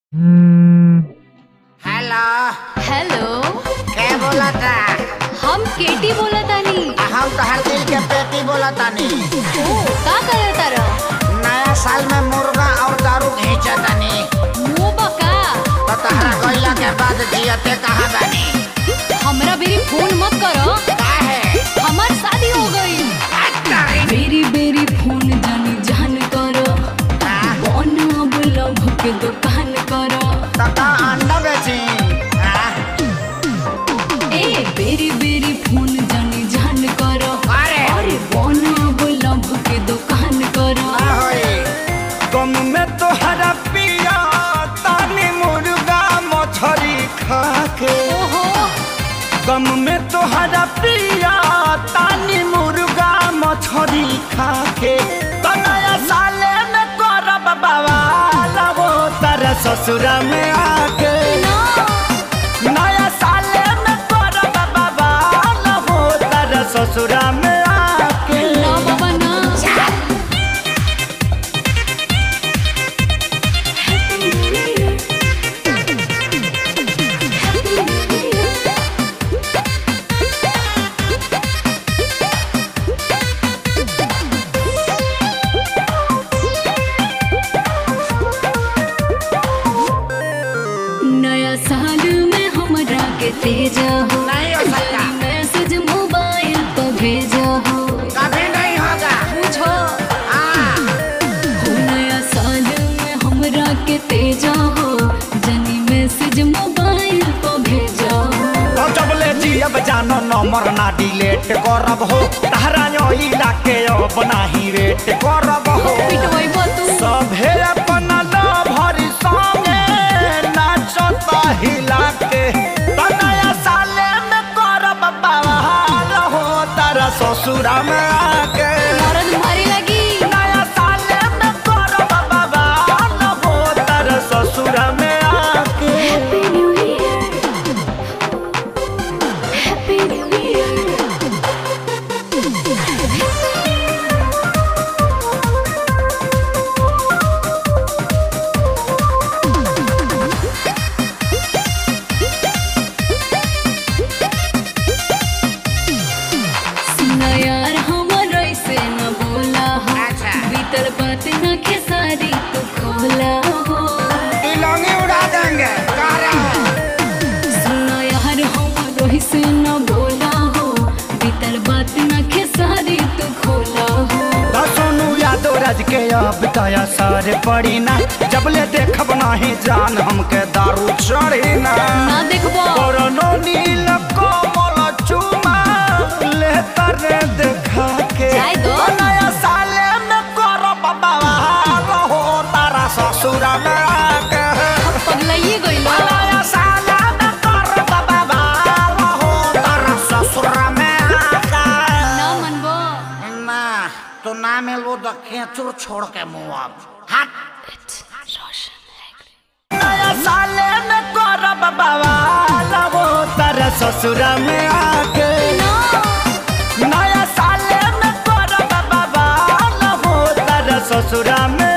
Hello hello के बोलता हम केटी बोलतानी हम तोहर दिल के पेटी बोलतानी ओ का करतार नया साल में मुर्गा और दारू घींचतानी मुंह बका तो तहरा गइला के बाद जियते कहाँ बानी हमरा बेरी फोन मत करो काहे हमार शादी हो गई बेरी बेरी फोन जानी जान करो कौन अब लव के दुकान करो तता अंडा बेची हाँ? ए बेरी बेरी फोन जानी जान करो अरे अरे कौन अब लव के दुकान करो का होई गम में तोहरा पिया तानी मुर्गा मछरी खा के ओहो गम में तोहरा पिया तानी मुर्गा मछरी खा के तो नया साले में करब बवाल वो तारा ससुरा में आके ना नया साले में करब बवाल वो तारा ससुरा में आके ना बाबा ना नया साल में हमरा के तेजा हो नहीं हो सकता। मैसेज मोबाइल पर भेजा हो कभी नहीं होगा पूछो हाँ हो नया साल में हमरा के तेजा हो जनी मैसेज मोबाइल पर भेजा हो तो जब ले जियब जानो नंबर ना डिलीट करब हो तहरा इला के अब नाही रेट करब हो पिटवाई तू सभे अपन भरी संगे नाचता हिला के तो नया साले में करब बवाल हो तारा ससुरा में आके मरद मारे लगी नया साले में करब बवाल हो तारा ससुरा में आके happy new year happy new year सुना यार हमर ऐसे न बोला हो अच्छा। बीतल बात न खेसारी तू खोला हो तिलौनी उड़ा देंगे कह रहे हैं सुना यार हमर ऐसे न बोला हो बीतल बात न खेसारी तू खोला हो तो सोनू यादव राज के अब दया सर पड़ी ना जब ले देखब नाही जान हमके दारू चढ़ी ना ना देखबो कोरोनो नील कोमल चुमा ले तरे देखा के जाय दो। ओ नया साले में करब बवाल हो तारा ससुरा में आके पगलाइए गइलो ओ नया साले में करब बवाल हो तारा ससुरा में आके ना मनबो ना तू ना मिलबो तो खेचुर छोड़ के मुँह अब हट नया साले में करब बवाल वो तारा ससुरा में आके नया साले में करब बवाल वो तारा ससुरा में